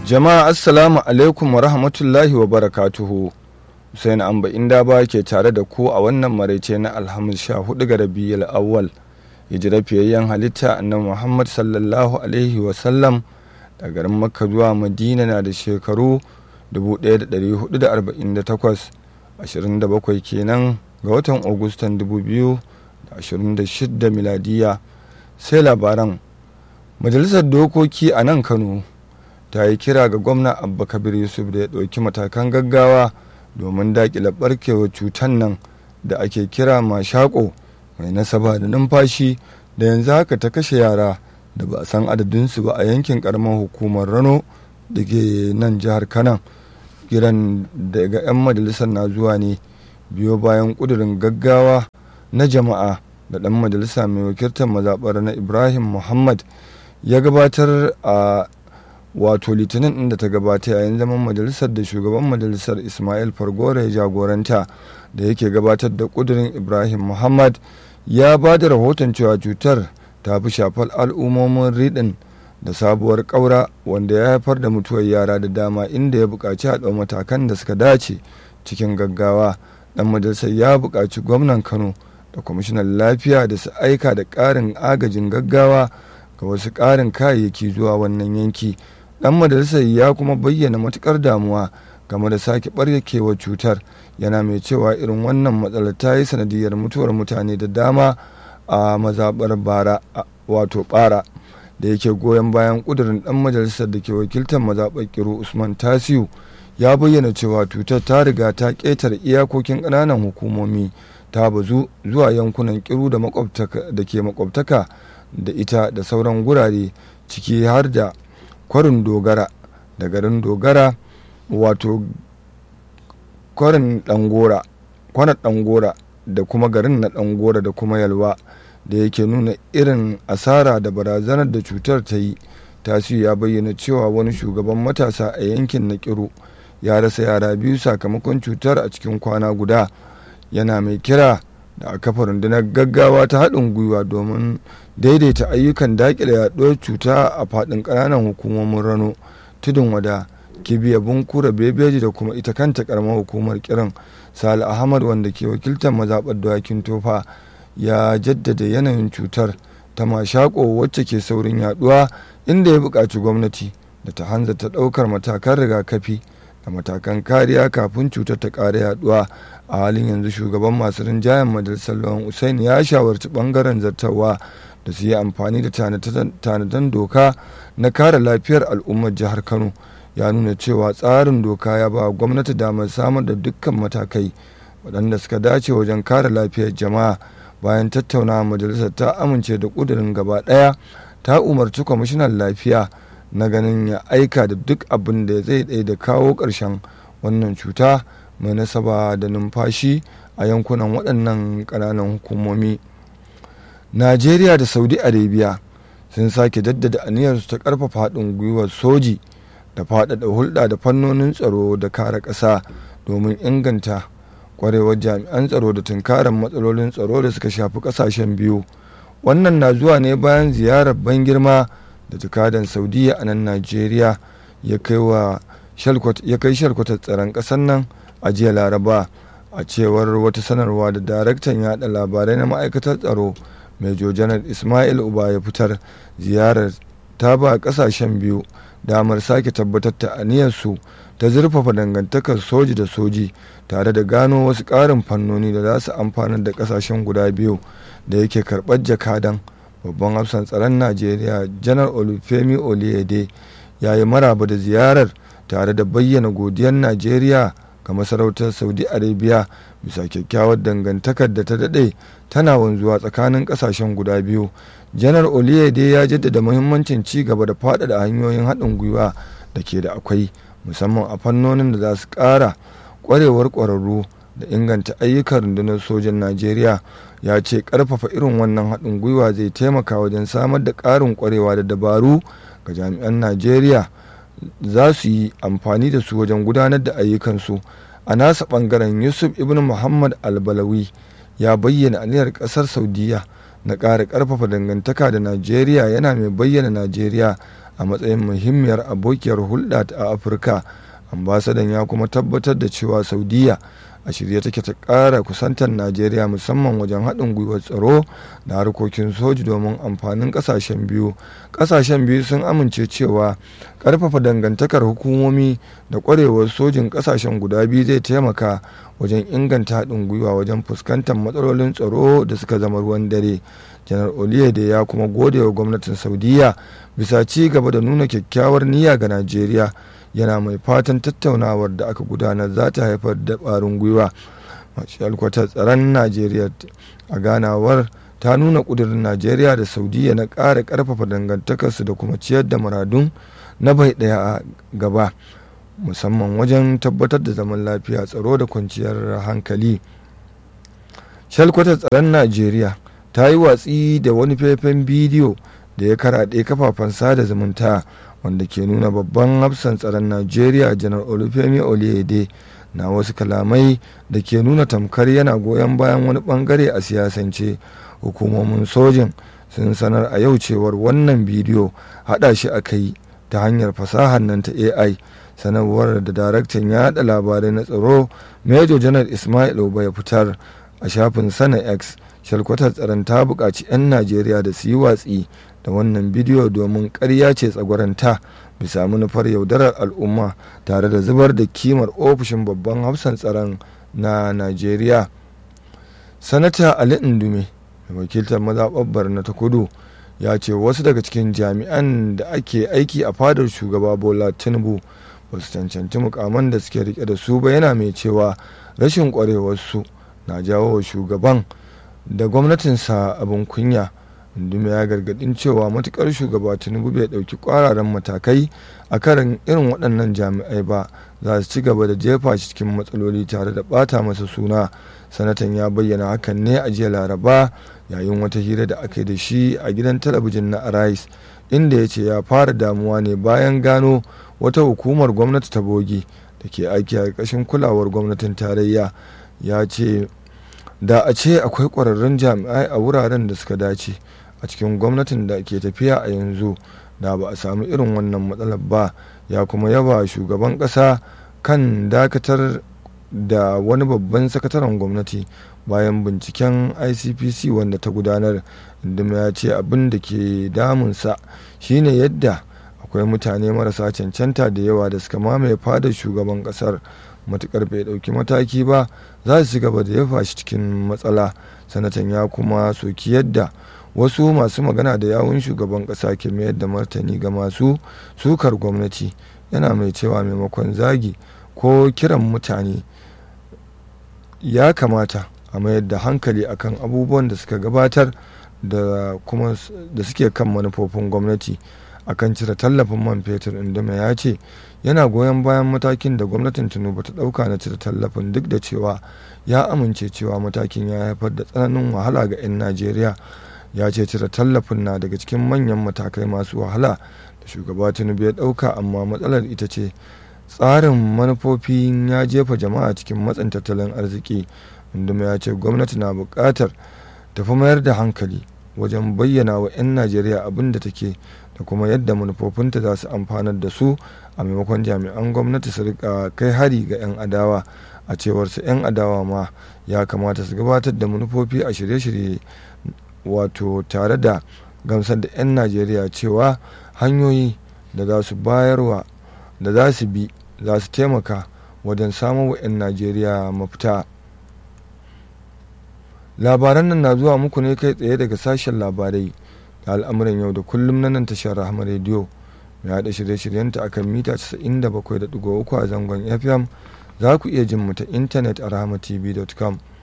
Jama'a assalamu alaikum wa rahmatullahi wa barakatuhu. Hussein Amba inda ba ke tare da ku a wannan maraice na Alhamis sha hudu ga Rabiul Awwal. Hijira fiyayyen halitta annabi Muhammad sallallahu alaihi wa sallam da garin Makka zuwa Madina na da shekaru 1448 27 kenan ga watan Agustan 2026 miladiya sai labaran Majalisar Dokoki a nan Kano ta yi kira ga gwamna abba kabir yusuf da ya ɗauki matakan gaggawa domin daƙile ɓarkewar cutar nan da ake kira mashako mai nasaba da numfashi da yanzu haka ta kashe yara da ba a san adadinsu ba a yankin ƙaramar hukumar rano da ke nan jihar kanan kiran daga 'yan majalisar na zuwa ne biyo bayan ƙudurin gaggawa na jama'a da ɗan majalisa mai wakiltar mazaɓar na ibrahim muhammad ya gabatar a wato litinin inda ta gabata yayin zaman majalisar da shugaban majalisar ismail fargore ya jagoranta da yake gabatar da kudurin ibrahim muhammad ya ba da rahoton cewa cutar ta fi shafar al'ummomin riɗin da sabuwar ƙaura wanda ya haifar da mutuwar yara da dama inda ya buƙaci a ɗau matakan da suka dace cikin gaggawa ɗan majalisar ya buƙaci gwamnan kano da kwamishinan lafiya da su aika da ƙarin agajin gaggawa ga wasu ƙarin kayayyaki zuwa wannan yanki dan majalisar ya kuma bayyana matukar damuwa game da sake barkewar cutar yana mai cewa irin wannan matsalar ta yi sanadiyar mutuwar mutane da dama a mazabar bara wato bara da yake goyon bayan kudurin dan majalisar da ke wakiltar mazabar kiru usman tasiu ya bayyana cewa cutar ta riga ta ƙetare iyakokin ƙananan hukumomi ta bazu zuwa yankunan kiru da ke makwabtaka da ita da sauran gurare ciki har da kwarin dogara da garin dogara wato kwarin dangora kwanan dangora da kuma garin na dangora da kuma yalwa da yake nuna irin asara da barazanar da cutar ta yi tasiru ya bayyana cewa wani shugaban matasa a yankin na kiru ya rasa yara biyu sakamakon cutar a cikin kwana guda yana mai kira da a kafa rundunar gaggawa ta haɗin gwiwa domin daidaita ayyukan daƙile yaɗuwar cuta a faɗin ƙananan hukumomin rano tudun wada kibiya bunkura bebeji da kuma ita kanta ƙaramar hukumar kiran sale ahmad wanda ke wakiltar mazaɓar dawakin tofa ya jaddada yanayin cutar ta mashako wacce ke saurin yaɗuwa inda ya buƙaci gwamnati da ta hanzarta ɗaukar matakan rigakafi da matakan kariya kafin cutar ta ƙara yaɗuwa a halin yanzu shugaban masu rinjayen majalisar lawan usain ya shawarci bangaren zartarwa da su yi amfani da tanadan doka na kare lafiyar al'ummar jihar kano ya nuna cewa tsarin doka ya ba gwamnati damar samar da dukkan matakai waɗanda suka dace wajen kare lafiyar jama'a bayan tattaunawa majalisar ta amince da ƙudurin gaba ɗaya ta umarci kwamishinan lafiya na ganin ya aika da duk abin da zai ɗaya da kawo ƙarshen wannan cuta mai nasaba da numfashi a yankunan waɗannan ƙananan hukumomi najeriya da saudi arabia sun sake jaddada aniyarsu ta ƙarfafa haɗin gwiwar soji da faɗaɗa hulɗa da fannonin tsaro da kare ƙasa domin inganta ƙwarewar jami'an tsaro da tunkarar matsalolin tsaro da suka shafi ƙasashen biyu wannan na zuwa ne bayan ziyarar ban girma da jakadan saudiya a nan najeriya ya kai shalkwatar tsaron ƙasar nan a jiya laraba a cewar wata sanarwa da daraktan yada labarai na ma'aikatar tsaro major janar ismail uba ya fitar ziyarar ta ba kasashen biyu damar sake tabbatar da aniyarsu ta zurfafa dangantakar soji da soji tare da gano wasu ƙarin fannoni da za su amfanar da kasashen guda biyu da yake karɓar jakadan babban hafsan tsaron najeriya janar olufemi oliyede ya yi maraba da ziyarar tare da bayyana godiyar najeriya ga masarautar saudi arabia bisa kyakkyawar dangantakar da ta daɗe tana wanzuwa tsakanin ƙasashen guda biyu janar oliyede ya jaddada muhimmancin ci gaba da faɗaɗa hanyoyin haɗin gwiwa da ke da akwai musamman a fannonin da za su ƙara ƙwarewar ƙwararru da inganta ayyukan rundunar sojan najeriya ya ce ƙarfafa irin wannan haɗin gwiwa zai taimaka wajen samar da ƙarin ƙwarewa da dabaru ga jami'an najeriya za su yi amfani da su wajen gudanar da ayyukansu a nasa bangaren yusuf ibn muhammad albalawi ya bayyana aniyar kasar saudiya na ƙara ƙarfafa dangantaka da najeriya yana mai bayyana najeriya a matsayin muhimmiyar abokiyar hulɗa a afirka ambasadan ya kuma tabbatar da cewa saudiya a shirye take ta ƙara kusantar najeriya musamman wajen haɗin gwiwar tsaro da harkokin soji domin amfanin ƙasashen biyu ƙasashen biyu sun amince cewa ƙarfafa dangantakar hukumomi da ƙwarewar sojin ƙasashen guda biyu zai taimaka wajen inganta haɗin gwiwa wajen fuskantar matsalolin tsaro da suka zama ruwan dare janar oliyede ya kuma gode wa gwamnatin saudiya bisa ci gaba da nuna kyakkyawar niyya ga najeriya yana mai fatan tattaunawar da aka gudanar za ta haifar da ƙwarin gwiwa alkwatar tsaron najeriya a ganawar ta nuna ƙudurin najeriya da saudiya na ƙara ƙarfafa dangantakarsu da kuma ciyar da muradun na bai ɗaya a gaba musamman wajen tabbatar da zaman lafiya tsaro da kwanciyar hankali shalkwatar tsaron najeriya ta yi watsi da wani faifan bidiyo da ya karaɗe kafafen sada zumunta wanda ke nuna babban hafsan tsaron najeriya janar olufemi oliyede na wasu kalamai da ke nuna tamkar yana goyon bayan wani bangare a siyasance hukumomin sojin sun sanar a yau cewar wannan bidiyo hada shi aka yi ta hanyar fasahar nan ta ai sanarwar da daraktan ya haɗa labarai na tsaro major janar ismail oba ya fitar a shafin sana x shalkwatar tsaron ta buƙaci 'yan najeriya da su yi watsi da wannan bidiyo domin ƙarya ce tsagwaranta bisa manufar yaudarar al'umma tare da zubar da kimar ofishin babban hafsan tsaron na najeriya sanata ali indume mai wakiltar mazaɓar na ta kudu ya ce wasu daga cikin jami'an da ake aiki a fadar shugaba bola tinubu ba su cancanci mukaman da suke rike da su ba yana mai cewa rashin kwarewarsu na jawo wa shugaban da gwamnatinsa abin kunya Indume ya gargadin cewa matukar shugaba Tinubu bai dauki kwararan matakai a karin irin waɗannan jami'ai ba za su ci gaba da jefa shi cikin matsaloli tare da ɓata masa suna sanatan ya bayyana hakan ne a jiya laraba yayin wata hira da aka yi da shi a gidan talabijin na arais inda ya ce ya fara damuwa ne bayan gano wata hukumar gwamnati ta bogi da ke aiki a ƙarƙashin kulawar gwamnatin tarayya ya ce da a ce akwai ƙwararrun jami'ai a wuraren da suka dace a cikin gwamnatin da ke tafiya a yanzu da ba a samu irin wannan matsalar ba ya kuma yaba shugaban ƙasa kan dakatar da wani babban sakataren gwamnati bayan binciken icpc wanda ta gudanar inda ya ce abin da ke damunsa shine yadda akwai mutane marasa cancanta da yawa da suka mamaye fadar shugaban kasar matukar bai dauki mataki ba za su gaba da yafa shi cikin matsala sanatan ya kuma soki yadda wasu masu magana da yawun shugaban kasa ke mayar da martani ga masu sukar gwamnati yana mai cewa maimakon zagi ko kiran mutane ya kamata a mayar da hankali akan abubuwan da suka gabatar da kuma da suke kan manufofin gwamnati akan cire tallafin man fetur indima ya ce yana goyon bayan matakin da gwamnatin tinubu ta dauka na cire tallafin duk da cewa ya amince cewa matakin ya haifar da tsananin wahala ga 'yan najeriya ya ce cire tallafin na daga cikin manyan matakai masu wahala da shugaba tinubu ya dauka amma matsalar ita ce tsarin manufofin ya jefa jama'a cikin matsin tattalin arziki indima ya ce gwamnati na buƙatar tafi mayar da hankali wajen bayyana wa 'yan najeriya abin da take da kuma yadda manufofinta za su amfanar da su a maimakon jami'an gwamnati su rika kai hari ga 'yan adawa a cewar su 'yan adawa ma ya kamata su gabatar da manufofi a shirye-shirye wato tare da gamsar da 'yan najeriya cewa hanyoyi da za su bayarwa da za su bi za su taimaka wajen samun wa 'yan najeriya mafita labaran nan na zuwa muku ne kai tsaye daga sashen labarai da al'amuran yau da kullum na nan tashar rahama rediyo mai haɗa shirye-shiryenta a kan mita 97.3 a zangon fm za ku iya jin mu ta intanet a rahamatv.com